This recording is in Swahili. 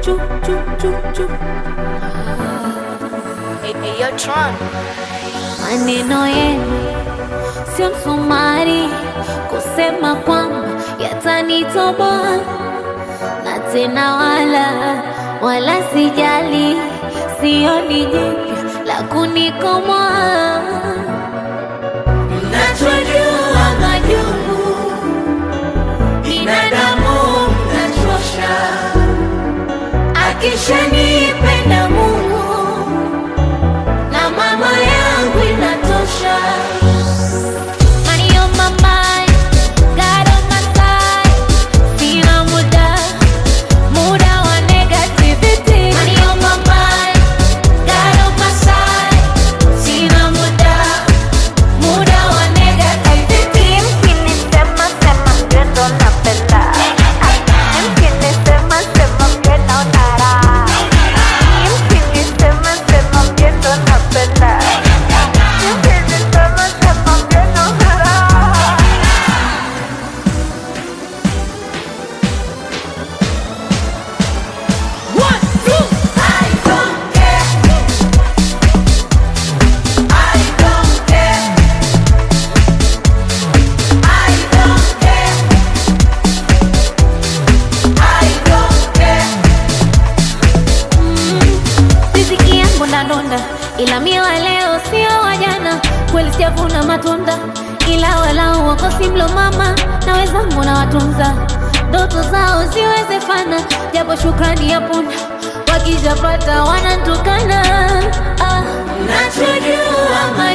chu chu chu chu. Hey, hey, yo, Tron. Maneno yenu sio msumari kusema kwamba yatanitoboa, na tena wala wala sijali, sioni jipya la kunikomoa. Mnachojua majungu binadamu mnachosha, akishanipenda Mungu na mama yangu inatosha. Money on my mind, God on my side. Sina muda, muda wa negativity. Money on my mind, God on my side. Sina muda, muda wa negativity. Mkinisema sema mgendo napenda Mkinisema sema mgendo nara Mkinisema sema mgendo napenda Mkinisema sema mgendo nara One, two. I don't care I don't care I don't care I don't care riziki yangu ndadonda, ila mie wa leo sio wa jana. Kweli sijavuna matunda, ila walau wakosi mlo mama na wenzangu na watunza, ndoto zao ziwezefana, japo shukrani ya punda wakijapata wanantukana. Ah, nachojua